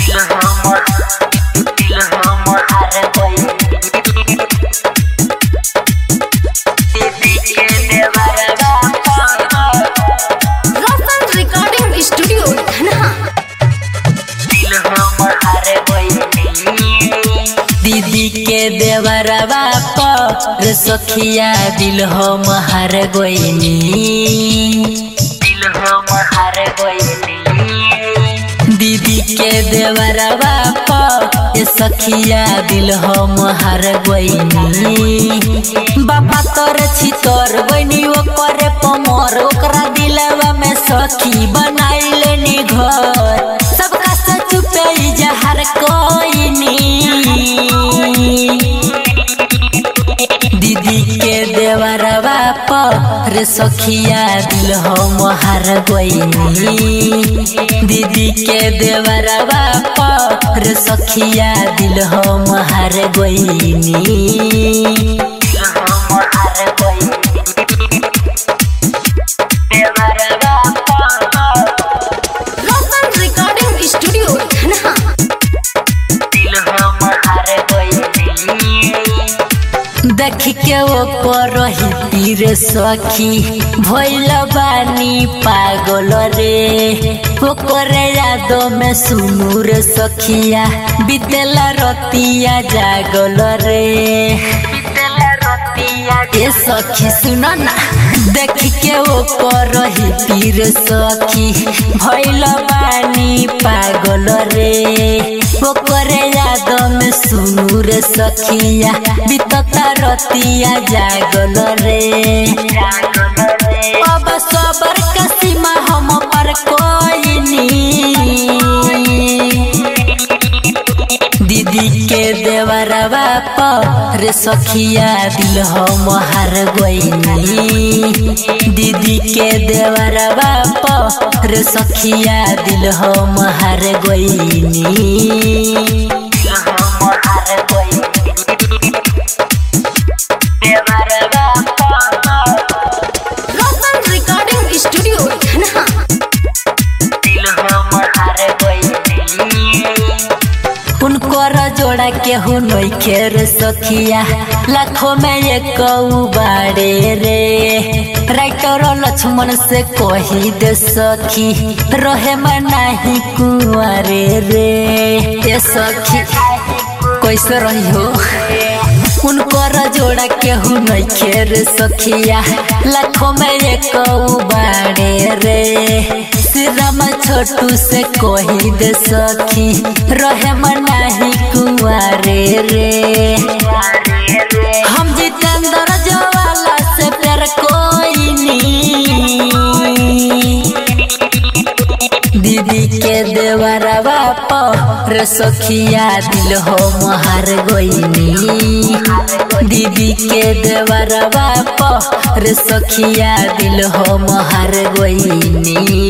दिल हमर दिल हमर हार गइल दीदी के देवरवा रोशन रिकॉर्डिंग स्टूडियो धनहा दिल हमर हार गइल दीदी के देवरवा पर सखिया दिल हम हार गइनी दिल हमर हार गइनी दीदी के देवरवा पर सखिया दिल हम हार गइनी बाबा तोर छी तोर बनी ओकर पमर ओकरा दिलवा में सखी बनाइले नी घर सबका से चुपे जहर कोइनी दीदी के देवरवा पर सखिया दिल हम हार गइनी दीदी के देवरवा पर सखिया दिल हम हार गइनी दिल हम हार गइनी देवरवा रोशन रिकॉर्डिंग स्टूडियो धनहा दिल हम हार गइनी देख के ओकर तीर सखी भइल बानी पागल रे ओकर याद में सुनू रे सखिया बितेला रतिया जागल रे ए सखी सुन ना देख के ओकर तीर सखी भइल बानी पागल रे ओकर याद में सुनू रे सखिया बितता रतिया जागल रे अब सबर का सीमा हम पर कोई नी दीदी के देवरवा पर सखिया दिल हम हार गइनी दीदी के देवरवा पर सखिया दिल हम हार गइनी दिल हम हार गइनी देवरवा रोशन रिकॉर्डिंग स्टूडियो धनहा दिल हम हार गइनी उनकर जोड़ा के हो नइखे रे सखिया लाखों में एक बाड़े रे राइटर लक्ष्मण से कही दे सखी रहे में नाही कुआरे रे ए सखी कैसे रही हो उनकर जोड़ा केहू नइखे रे सखिया लाखों में एक बाड़े रे श्रीराम छोटू से कही दे सखी रहे मनाही कुआरे रे हम जितेंद्र जवाला से प्यार कोई नी दीदी के देवरवा पर सखिया दिल हो हार गइनी दीदी के देवरवा पर सखिया दिल हो हार गइनी